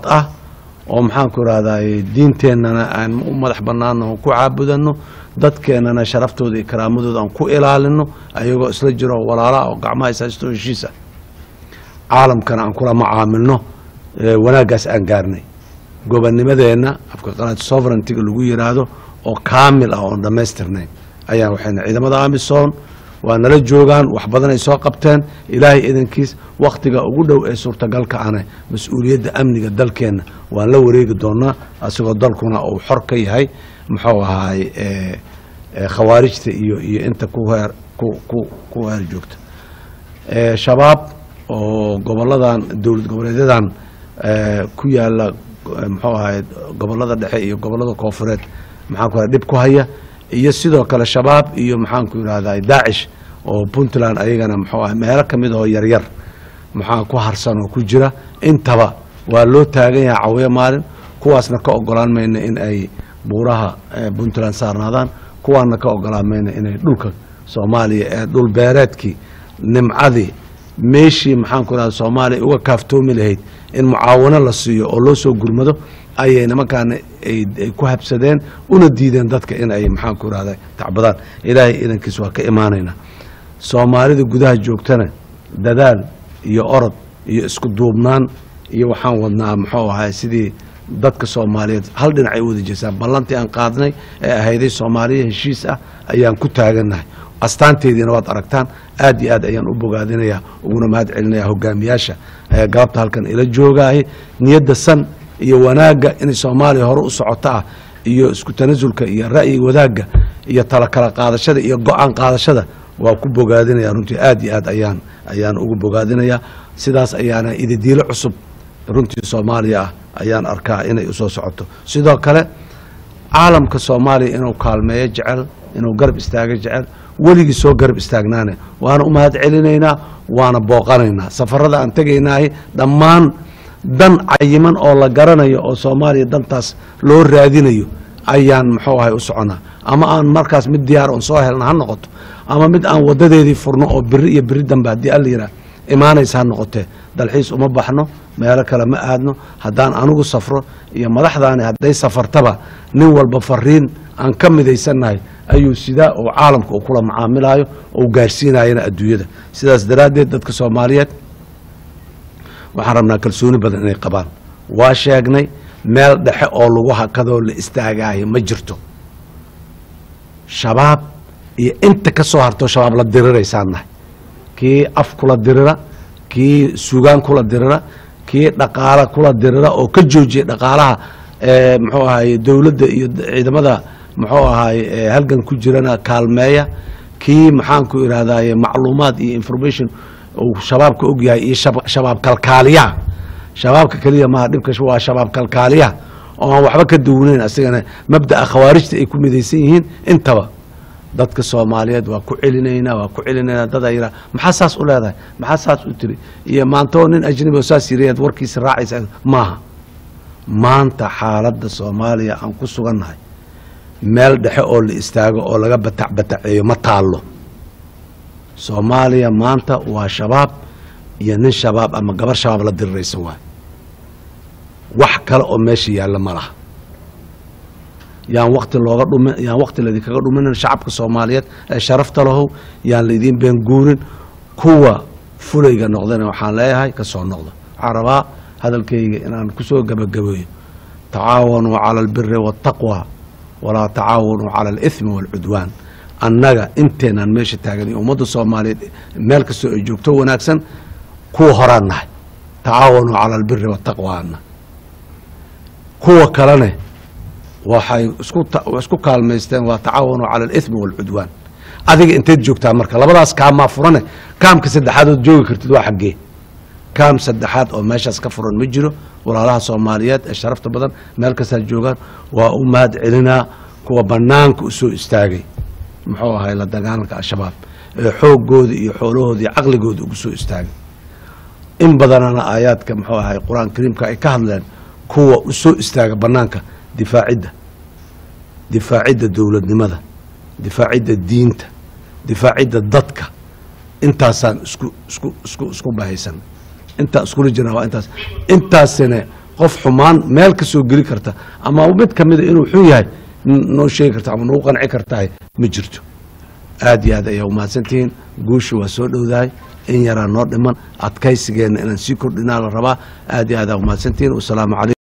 ah oo maxaanku irahday diinteennana aan u madax bannaano ku caabudano dadkeennana sharaftooda iyo karaamadooda aan ku ilaalino ayagoo isla jiro walaala oo gacmaha ishaysto heshiisa caalamkana aan kula macaamilno wanaaggaas aan gaarnay gobonnimadeenna afka qalaad sovereigntiga lagu yiraahdo oo kaamil ah oon dhammaystirnayn ayaan waxayna ciidamada amisom waa nala joogaan wax badan ay soo qabteen ilaahay idankiis wakhtiga ugu dhow ee suurtagalka ana mas-uuliyadda amniga dalkeenna waan la wareegi doonaa asagoo dalkuna uu xor ka yahay muxuu ahaay khawaarijta iyo iyo inta ku heer ku heer joogta shabaab oo goboladan dowlad goboleedyadan ku yaala muxuu ahaay gobolada dhexe iyo gobolada koofureed maxaan ku dhib ku haya iyo sidoo kale shabaab iyo maxaanku yidhahda daacish oo puntland ayagana muxuu ah meelo ka mid oo yaryar maxaa ku harsan oo ku jira intaba waa loo taagan yahay cawiyo maalin kuwaasna ka ogolaan mayna in ay buuraha puntland saarnaadaan kuwaana ka ogolaan mayna inay dhulka soomaaliya ee dhul beereedkii nimcadii meeshii maxaanku yidhahda soomaaliya uga kaaftoomi lahayd in mucaawano la siiyo oo loo soo gurmado ayay nimankaana ay ku habsadeen una diideen dadka in ay maxaanku irahda tacbadaan ilaahay idankiis waa ka imaanaynaa soomaalida gudaha joogtana dadaal iyo orod iyo isku duubnaan iyo waxaan wadnaa muxuu ahay sidii dadka soomaaliyeed hal dhinac ay u wada jeesaan ballantii aan qaadnay ee ahayday soomaaliya heshiis ah ayaan ku taagannahay astaanteediina waad aragtaan aad iyo aad ayaan u bogaadinayaa uguna mahad celinaya hogaamiyaasha galabta halkan ila joogaahay niyadda san iyo wanaagga inay soomaaliya hore u socoto ah iyo isku tanasulka iyo ra'yi wadaagga iyo tala kala qaadashada iyo go-aan qaadashada waa ku bogaadinaya runtii aad iyo aad ayaan ayaan ugu bogaadinayaa sidaas ayaana ididiilo cusub runtii soomaaliya ah ayaan arkaa inay usoo socoto sidoo kale caalamka soomaaliya inuu kaalmeeyo jecel inuu garab istaago jecel weligii soo garab istaagnaane waana u mahad celinaynaa waana booqanaynaa safarada aan tegaynaahi dhammaan dan cayiman oo la garanayo oo soomaaliya dantaas loo raadinayo ayaan muxuu ahay u soconaa ama aan markaas mid diyaar oon soo helna ha noqoto ama mid aan wadadeedii furno oo biri iyo biri dambe haddii alla yidhaah imaanaysa ha noqotee dalxiis uma baxno meelo kale ma aadno haddaan anigu safro iyo madaxdaani hadday safartaba nin walba fariin aan ka midaysannahay ayuu sidaa uu caalamka uu kula macaamilaayo oo gaarsiinayana adduunyada sidaas daraaddeed dadka soomaaliyeed waxaan rabnaa kalsooni badan inay qabaan waa sheegnay meel dhexe oo lagu hakadoo la istaagaayo ma jirto shabaab iyo inta ka soo hartoo shabaab la diriraysaannahay kii af kula dirira kii sugaan kula dirira kii dhaqaala kula dirira oo ka joojiyay dhaqaalaha muxuu ahaye dowladda iyo ciidamada muxuu ahaye halgan ku jirana kaalmeeya kii maxaanku idhahdaye macluumaad iyo information uu shabaabka og yahay iyo shabaab kalkaaliyaha shabaabka keliya maaha dhibka waa shabaab kalkaaliyaha oo aan waxba ka duwanayn asigana mabda'a khawaarijta ay ku midaysan yihiin intaba dadka soomaaliyeed waa ku celinaynaa waa ku celinaynaa dadaa yiraa maxaa saas u leedahay maxaa saas u tiri iyo maantoo nin ajnabi oo saas yirayaad warkiisa raacaysa maaha maanta xaaladda soomaaliya aan ku sugannahay meel dhexe oo la istaago oo laga batac bataceeyo ma taallo soomaaliya maanta waa shabaab iyo nin shabaab ama gabar shabaab la diriraysa waay wax kale oo meesha yaalla ma laha yaan wakti looga dhumi yaan wakti laydinkaga dhuminin shacabka soomaaliyeed ee sharafta lahow yaan laydin beenguurin kuwa fulayga noqdana waxaan leeyahay ka soo noqda waxaan rabaa hadalkayga inaan kusoo gebagabeeyo tacaawanuu cala albiri waataqwa walaa tacaawanuu cala alithmi waalcudwaan annaga inteenaan meesha taagan iyo ummadda soomaaliyeed meel kastoo ay joogto wanaagsan kuwa horaan nahay tacaawanuu cala albiri waataqwaana kuwa kalene waxay isku kaalmaysteen waa tacaawanuu cala alithmi waalcudwaan adiga inteed joogtaa marka labadaas kaamaa furane kaamka saddexaadood joogi kartid waa xaggee kaam saddexaad oo meeshaas ka furan ma jiro walaalaha soomaaliyeed ee sharafta badan meel kastaa joogaan waa u mahad celinaa kuwa banaanka u soo istaagay muxuu ahay la dagaalanka al-shabaab ee xooggooda iyo xoolahooda iyo caqligooda ugu soo istaagay in badanana aayaadka muxuu ahay qur-aan kariimka ay ka hadleen kuwa u soo istaaga banaanka difaacidda difaacidda dowladnimada difaacidda diinta difaacidda dadka intaasaan isku isku isku isku bahaysan intaa iskula jirnaa waa intaas intaasina qof xumaan meel ka soo geli karta ama mid ka mida inuu xun yahay n- noo sheegi karta ama nagu qanci kartahay ma jirto aad iyo aad ayaa umahadsantihiin guusha waa soo dhowdahay in yaraa noo dhiman adkaysigeenna inaan sii kordhinaa la rabaa aad iyo aad aa umahadsantihiin wasalaamu calaykum